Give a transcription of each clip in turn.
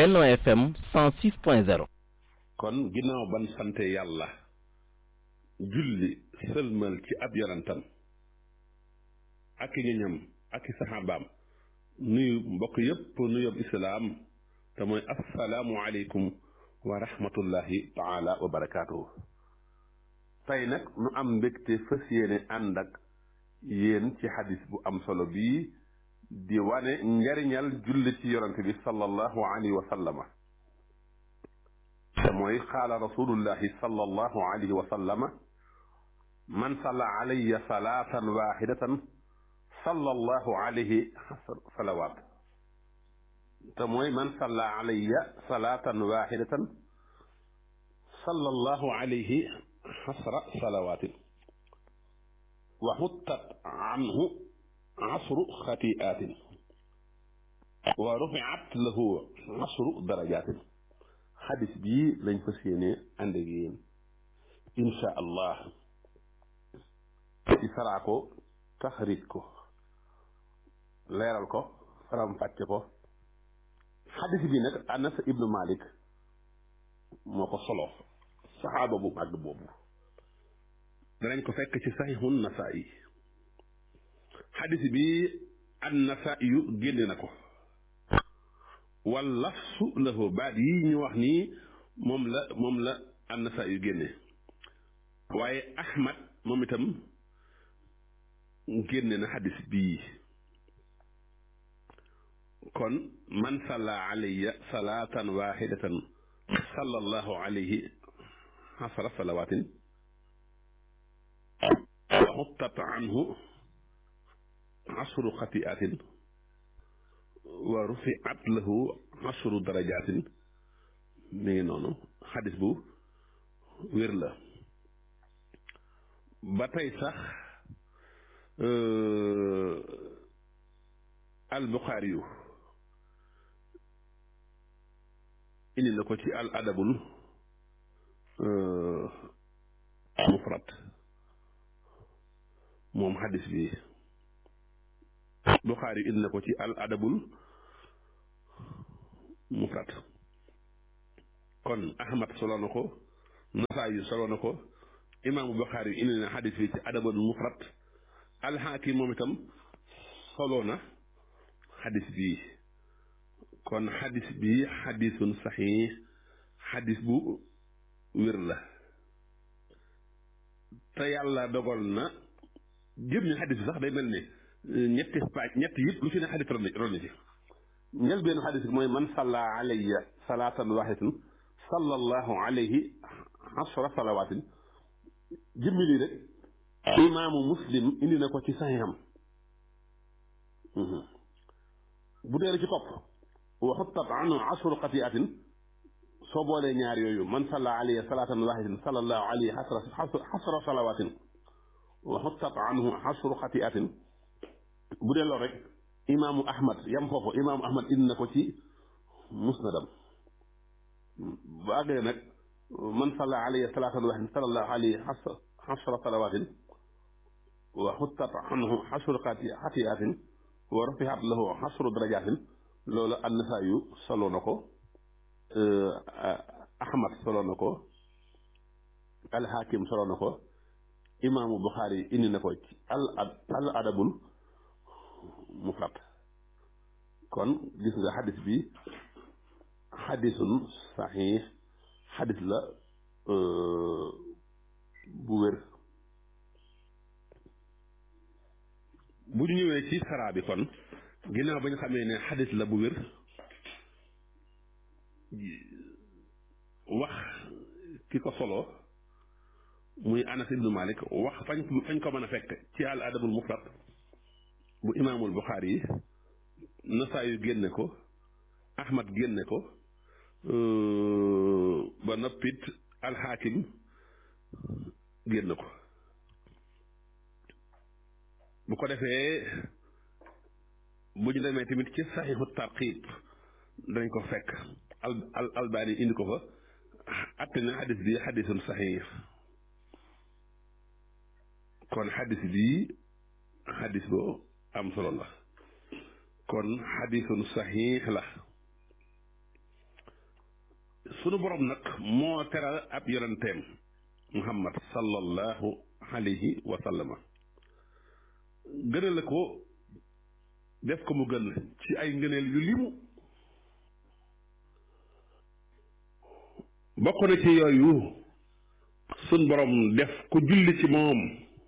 Benno FM 106.0 kon ginnaaw ban sante yàlla julli sëlmal ci ab yonantam ak i ñoñam ak i saxaabaam nuyu mbokk yépp nuyób islaam te mooy assalaamu aleykum wa rahmatullahi taala wa barakaatuhu tey nag nu am mbégte fas yéene ànd ak yéen ci xadis bu am solo bii di wane njariñal julli ci yonante bi sallallahu alayhi wa sallama te mooy qaala rasulullahi sallallahu alayhi wa sallama man salla alayya salaatan waxidatan sallallahu alayhi salawaat te mooy man salla alayya salaatan waxidatan sallallahu alayhi xasra salawaatin wa xuttat anhu asru xatiaatin wa rufiat lahu asru darajaatin xadis bii lañ fas yéene ànd ak yéen insha allah ci saraa ko taxrij ko leeral ko faram fàcce ko xadis bi nag anas ibnu malik moo ko solo saxaaba bu màgg boobu danañ ko fekk ci saxiixun nasaa'i xadis bi an nasaa'i yu génne na ko wal lafsu lahu baat yi ñu wax nii moom la moom la an nasaa'i yu génne waaye ahmad moom itam génne na xadis bii kon man salla alayya salaatan waxidatan sallallahu alayhi xasara salawaatin wa xuttat anhu asru xatiatin wa rufiat lahu asru darajatin mi ngi noonu xadis bu wér la ba tey sax albuxaari yu indi na ko ci al adabul mufrad moom xadis bi buxaari yu indi na ko ci al adabul mufrad kon ahmad solo na ko nasaay yu solo na ko imaamu buxaari yu indi na xadis bi ci adabul mufrad alxaakim moom itam solo na xadis bii kon xadis bii xadisun saxiix xadis bu wér la te yàlla dogal na jëm ñu xadis bi sax day mel ni ñetti paaj ñetti yëpp lu ci ne xadis ron ron ci njël benn xadis bi mooy man salla alayya salaatan waxidatan sallallahu alayhi asra salawaatin jëmmi lii rek imaamu muslim indi na ko ci saxiixam bu dee ci topp wa xuttat anhu asru xatiatin soo boolee ñaar yooyu man salla alayhi salaatan waxidatin sallallahu alayhi xasra salawaatin wa xuttat anhu asru xatiatin bu dee loolu rek imaamu ahmad yam foofu imaamu ahmad indi na ko ci musnadam bu àggee nag man salla alayhi salaatan waxidatin sallallahu alayhi xasra salawaatin wa xuttat anhu asru xatiatin wa rafihat lahu xasru darajaatin loolu annasaayu solo na ko ahmad solo na ko alxaakim solo na ko imaamu buxaari indi na ko ci al al adabul mufrad kon gis nga xadis bi xadisun saxiix xadis la bu wér bu ñu ñëwee ci saraa bi kon ginnaaw ba ñu xamee ne xadis la bu wér wax ki ko solo muy anas ibnu malik wax fañ fañ ko mën a fekk ci al adabul mufrad bu imaamul buxaari yi nasaayu génne ko ahmad génne ko ba noppit alxaakim génne ko bu ko defee bu ñu demee tamit ci saxiixu tarqiib dañ ko fekk al al albaani indi ko fa atte na xadis bi xadisun saxiix kon xadis bi xadis boo am solo la kon xadisun saxiix la sunu borom nag moo teral ab yonenteem muhammad sallallahu alayhi wa sallama gënale ko def ko mu gën ci ay ngëneel yu limu bokk na ci yooyu sun borom def ku julli ci moom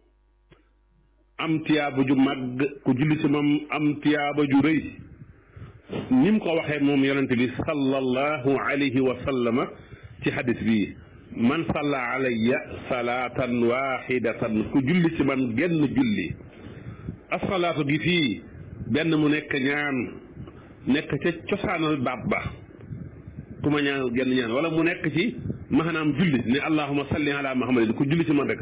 am tiyaaba ju màgg ku julli ci moom am tiyaaba ju rëy ni mu ko waxee moom yonente bi sallallahu alayhi wa sallama ci xadis bi man salla alayya salaatan waxidatan ku julli ci man genn julli asalaatu gi fii benn mu nekk ñaan nekk ca cosaanal baat ba ku ma ñaan genn ñaan wala mu nekk ci maanaam julli ne allahuma salli ala muhammadin ku julli ci man rek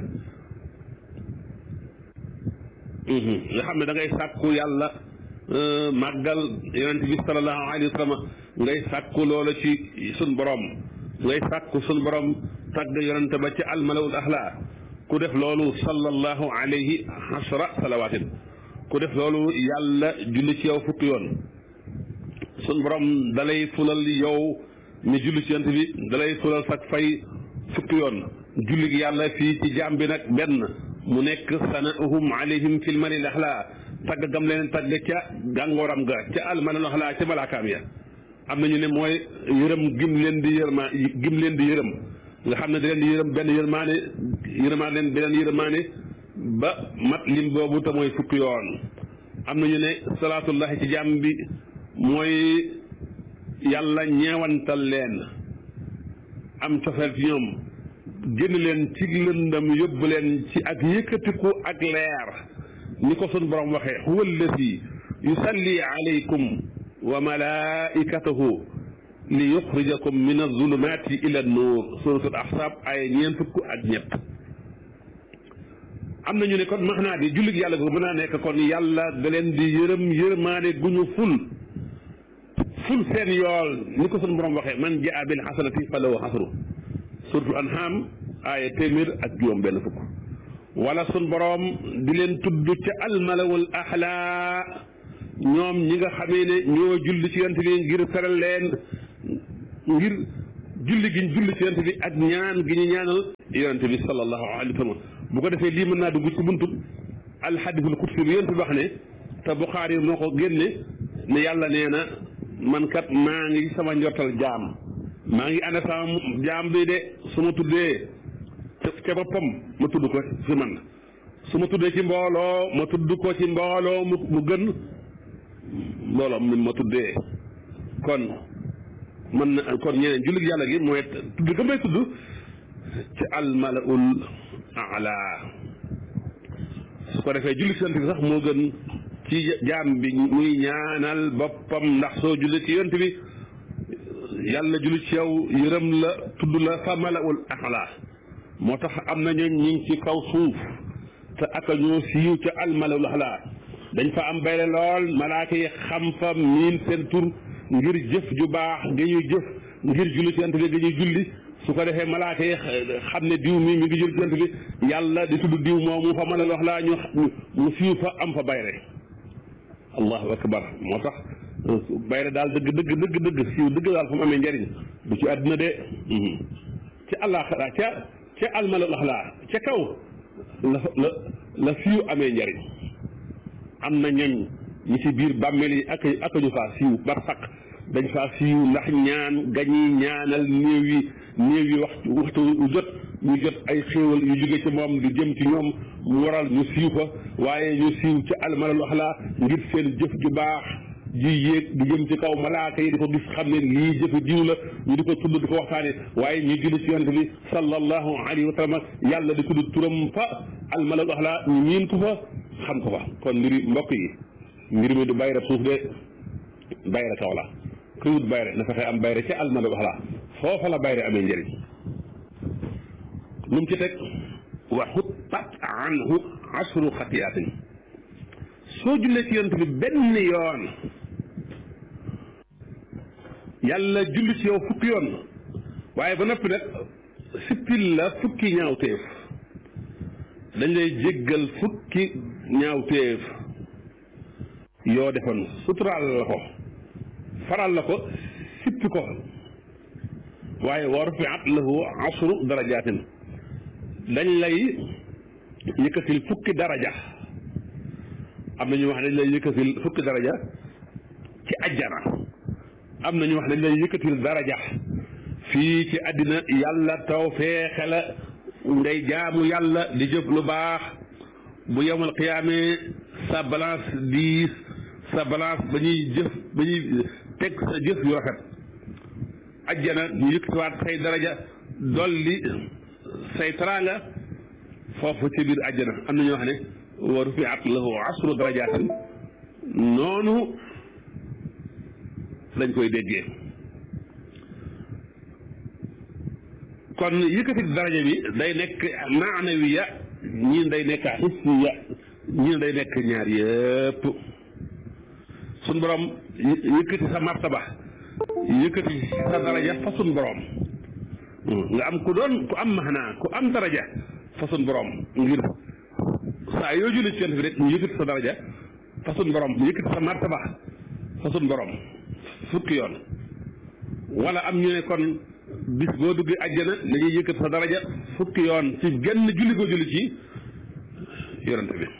nga xam ne da ngay sàkku yàlla màggal yonente bi salallahu alayhi wa sallam ngay sàkku loola ci sun borom ngay sàkku sun borom tagg yonente ba ci almalawul ahla ku def loolu sallallahu alayhi asra salawaatin ku def loolu yàlla julli ci yow fukki yoon sun borom dalay fulal yow mi julli ci yonente bi dalay fulal sak fay fukki yoon julli gi yàlla fii ci jaam bi nag benn mu nekk sana'uhum alayhim fil malil ahla tagg gam leen tagg ca gàngooram ga ca almalil ahla ca malaakaam ya am nañu ne mooy yërëm gim leen di yërma gim leen di yërëm nga xam ne da leen di yërëm benn yërmaane yërmaane leen beneen yërmaane ba mat lim boobu te mooy fukki yoon am nañu ne salaatullahi ci jàmm bi mooy yàlla ñeewantal leen am cofeel ci ñoom génn leen ci lëndam yóbbu leen ci ak yëkkatiku ak leer ni ko sun borom waxee huwa alladi yusalli alaykum wa malaikatahu li yuxrijakum min azulumati ila nuur suratul ahsab ay ñeent fukk ak ñett am nañu ne kon max naa di jullit yàlla ko mën naa nekk kon yàlla da leen di yërëm yërmaane gu ñu ful ful seen yool ni ko sun borom waxee man jaa bil xasanati falahu xasru suratul anham aaya téeméer ak juróom benn fukk wala sun borom di leen tudd ca almalawul axlaa ñoom ñi nga xamee ne ñoo julli ci yonent bi ngir feral leen ngir julli gi ñu julli ci yonent bi ak ñaan gi ñu ñaanal yonent bi sallallahu alayhi wa sallam bu ko defee lii mën naa dugg ci buntu alxadisul qudsi bi yonent bi wax ne te Buxaari moo ko génne ne yàlla nee na man kat maa ngi sama njortal jaam maa ngi ànd sama jaam bi de su ma tuddee ca boppam ma tudd ko fi man su ma tuddee ci mbooloo ma tudd ko ci mbooloo mu mu gën mbooloo mi ma tuddee kon man na kon ñeneen jullit yàlla gi mooy tudd ga may tudd ci almalaul ala su ko defee jullit si yonent bi sax moo gën ci jaam bi muy ñaanal boppam ndax soo jullit ci yonent bi yàlla jullit ci yow yërëm la tudd la fa malaul ala moo tax am na ñooñ ñi ngi ci kaw suuf te aka ñoo siiw ca almalawul axlaa dañ fa am bayre lool malaaka yi xam fa miin seen tur ngir jëf ju baax ga ñuy jëf ngir julli ci yonent bi ga ñuy julli su ko defee malaaka yi xam ne diw mi mi ngi julli ci yonent bi yàlla di tudd diw moomu fa malawul axlaa ñu ñu siiw fa am fa bayre allahu akbar moo tax bayre daal dëgg dëgg dëgg dëgg siiw dëgg daal fa mu amee njariñ du ci àdduna de ci àllaaxira ca ca almalal axlaa ca kaw la la la siiw amee njariñ am na ñoñ ñi ci biir bàmmeel yi ak ak ñu faa siiw bar saq dañ faa siiw ndax ñaan gañuy ñaanal néew yi néew yi waxtu waxtu jot ñu jot ay xéewal yu jóge ci moom di jëm ci ñoom mu waral ñu siiw fa waaye ñu siiw ca almalal axlaa ngir seen jëf ju baax ji yéeg di jëm ci kaw malaaka yi di ko gis xam ne lii jëfe diw la ñu di ko tudd di ko waxtaane waaye ñu julli ci yonent bi sallallahu alayhi wa sallam yàlla di tudd turam fa almalal axlaa ñu miin ko fa xam ko fa kon mbiri mbokk yi mbir mi du bayre suuf de bayre kaw la kuy wut bayre na fexe am bayre ci almalal axlaa foofa la bayre amee njëriñ lu mu ci teg wa xuttat anhu asru xatiyaatin soo jullee ci yonent bi benn yoon yàlla julli ci yow fukki yoon waaye ba noppi nag sippil la fukki ñaawteef dañ lay jéggal fukki ñaawteef yoo defoon suturaal la ko faral la ko sippi ko waaye wa rufiat lahu asru darajaatin dañ lay yëkkatil fukki daraja am na ñu wax dañ lay yëkkatil fukki daraja ci ajjana am na ñu wax dañ lay yëkkatil daraja fii ci àddina yàlla taw feexe la ngay jaamu yàlla di jëf lu baax bu yemal xiyaamee sa balance diis sa balance ba ñuy jëf ba ñuy teg sa jëf yu rafet ajjana ñu yëkkatiwaat say daraja dolli say taraanga foofu ci biir ajjana am na ñoo xam ne wa rufiat lahu asru darajaatin noonu lañ koy déggee kon yëkkati daraja bi day nekk maanawiya ñii day nekk hissiya ñii day nekk ñaar yëpp suñ borom yëkkati sa martaba yëkkati sa daraja fa suñ borom nga am ku doon ku am maxnaa ku am daraja fa suñ borom ngir saa yoo julli ci yonent bi rek ñu yëkkati sa daraja fa suñ borom mu yëkkati sa martaba fa suñ borom fukki yoon wala am ñu ne kon bis boo duggee àjjana dañuy yëkkat sa daraja fukki yoon ci genn julli ko julli ci yonent bi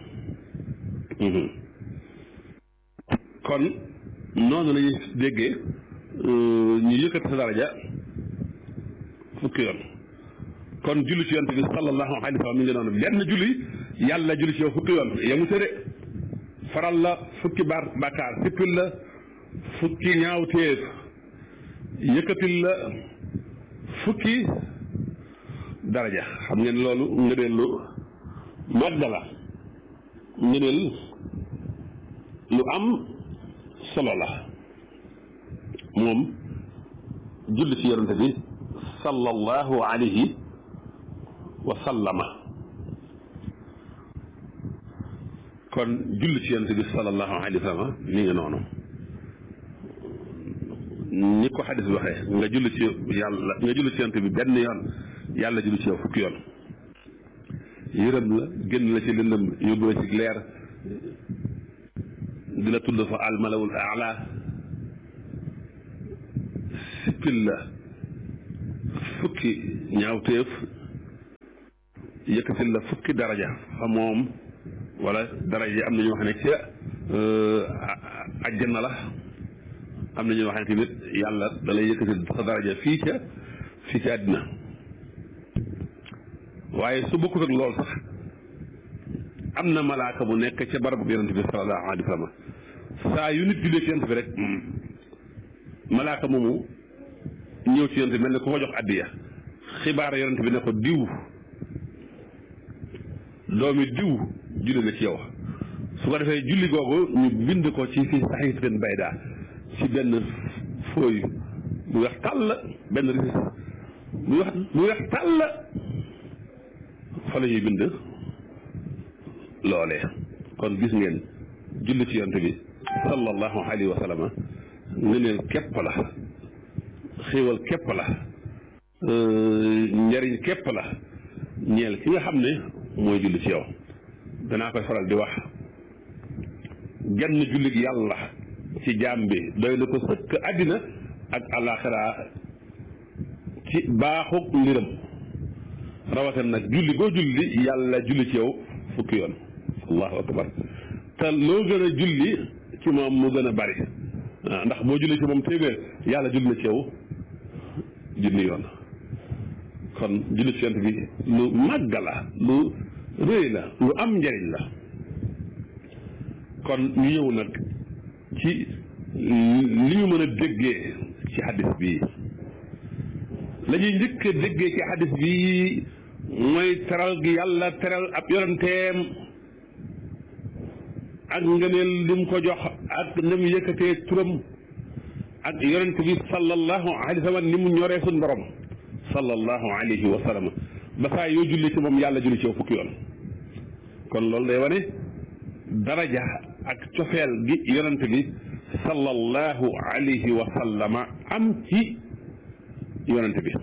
kon noonu lañuy déggee ñu yëkkat sa daraja fukki yoon kon julli ci yonent bi sallallahu alayhi wa sallam mi ngi noonu benn julli yàlla julli ci yow fukki yoon yamu tëdde faral la fukki baar bàkkaar sippil la fukki ñaawteef yëkkatil la fukki daraja xam ngeen loolu ngëneel lu màgg la ngëneel lu am solo la moom julli ci yonente bi sallallahu alayhi wa sallama kon julli ci yonente bi sallallahu alayhi wa sallama ni nga noonu ni ko xadis bi waxee nga julli ci yàlla nga julli ci yonent bi benn yoon yàlla julli ci yow fukki yoon yërëm la génn la ci lëndëm yóbbu la ci leer di la tudd fa almalawul aala sippil la fukki ñaawteef yëkkatil la fukki daraja fa moom wala daraja yi am na ñoo xam ne ci àjjana la am na ñoo xam ne tamit yàlla da lay yëkkati sa daraja fii ca fii ca àddina waaye su bokkut ak loolu sax am na malaaka bu nekk ca barabu yonent bi sallallahu alayhi wa sallam saa yu nit jullee ci yonent bi rek malaaka moomu ñëw ci yonent bi mel ne ku ko jox addiya xibaar yonent bi ne ko diw doomi diw julli na ci yow su ko defee julli googu ñu bind ko ci fii saxiifatin baydaa ci benn fooy bu weex tàll benn risis bu weex bu weex tàll fa la ñuy bind loolee kon gis ngeen julli ci yonte bi sallallahu alayhi wa sallam ngëneel képp la xéewal képp la njariñ képp la ñeel ki nga xam ne mooy julli ci yow danaa koy faral di wax genn jullit yàlla ci jaam bi doy na ko sëkk àddina ak àllaaxira ci baaxug mbiram rawatina nag julli goo julli yàlla julli ci yow fukki yoon allahu akbar te loo gën a julli ci moom mu gën a bari waaw ndax boo julli ci moom téeméer yàlla julli na ci yow junni yoon kon julli ci yonent bi lu màgg la lu rëy la lu am njariñ la kon ñu ñëw nag ci li ñu mën a déggee ci xadis bi la ñuy njëkk a déggee ci xadis bi mooy teral gi yàlla teral ab yonenteem ak ngëneel li mu ko jox ak na mu yëkkatee turam ak yonent bi sallallahu alayhi wa sallam ni mu ñoree suñ borom sallallahu alayhi wa sallam ba saa yoo julli ci moom yàlla julli ci yow fukki yoon kon loolu day wane daraja ak cofeel gi yonent bi sallallahu alayhi wa sallama am ci yonent bi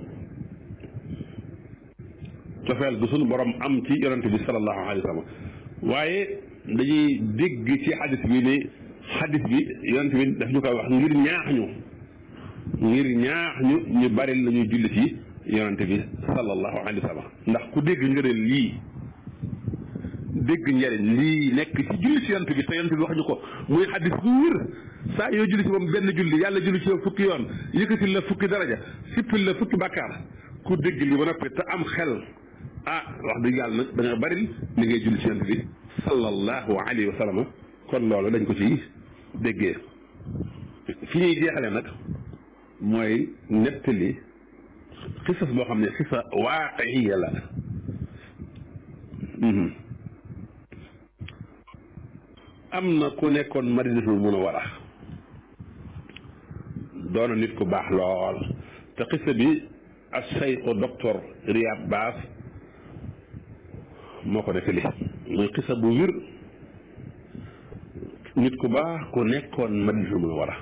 cofeel gi sunu borom am ci yonent bi sallallahu alayhi wa sallam waaye dañuy dégg ci xadis bi ne xadis bi yonent bi daf ñu koy wax ngir ñaax ñu ngir ñaax ñu ñu bari la ñuy julli ci yonante bi sallallahu alayhi wa sallam ndax ku dégg ngëneel lii dégg njariñ lii nekk ci julli ci yonante bi te yonante bi wax ñu ko muy xaddis bu wér saa yoo julli ci moom benn julli yàlla julli ci yow fukki yoon yëkkatil la fukki daraja sippil la fukki bàkkaar ku dégg li ba noppi te am xel ah wax dëgg yàlla nag da nga bari li ngay julli ci yonante bi sallallahu alayhi wa sallam kon loolu dañ ko ci déggee fi ñuy jeexale nag mooy nettali xisas boo xam ne xisa waaqiya la am na ku nekkoon madinatul munawwara doona nit ku baax lool te xisa bi ak sayxu docteur Riyad Baas moo ko nettali muy xisa bu wir nit ku baax ku nekkoon madinatul munawwara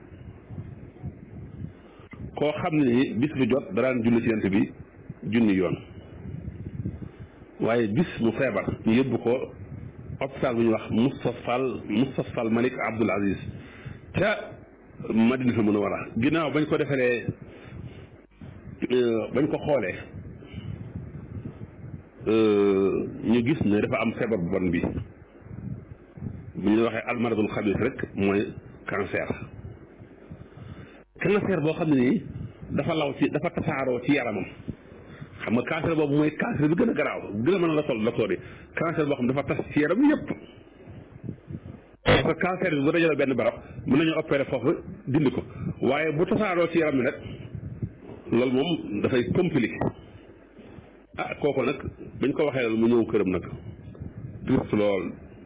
koo xam ne ni bis bu jot daraan julli ci yonent bi junni yoon waaye bis mu feebar ñu yóbbu ko hôpital bu ñuy wax Moustapha Moustapha Malik Abdoul Aziz ca Madina Munawwara ginnaaw bañ ko defaree bañ ko xoolee ñu gis ne dafa am feebar bu bon bi bu ñu waxee almaradul xabis rek mooy cancer cancer boo xam ne nii dafa law ci dafa tasaaroo ci yaramam xam nga cancer boobu mooy cancer bi gën a garaaw gën a mën a la sol docteur yi cancer boo xam ne dafa tas ci yaram yëpp parce que cancer bi bu dajale benn barab mën nañu opérer foofu dindi ko waaye bu tasaaroo ci yaram bi nag loolu moom dafay compliqué ah kooku nag bañ ko waxee loolu mu ñëw këram nag triste lool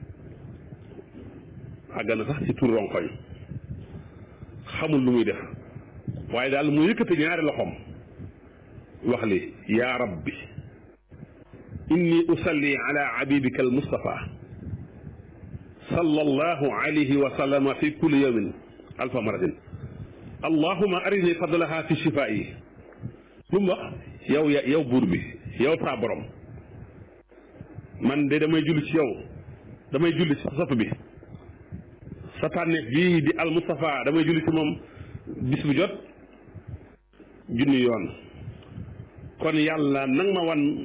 àgg na sax ci tur ronkoñ xamul lu muy def waaye daal mu yëkkati ñaari loxoom wax li yaa rabbi inni usalli ala abibika almustafa sallallahu alayhi wa sallama fi kulli yawmin alfa maratin allahuma arini fadlaha fi shifaa'i lu mu wax yow ya yow buur bi yow saa borom man de damay julli ci yow damay julli ci sopp bi sa tànneef bii di al Mustafa damay julli ci moom bis bu jot junni yoon kon yàlla nang ma wan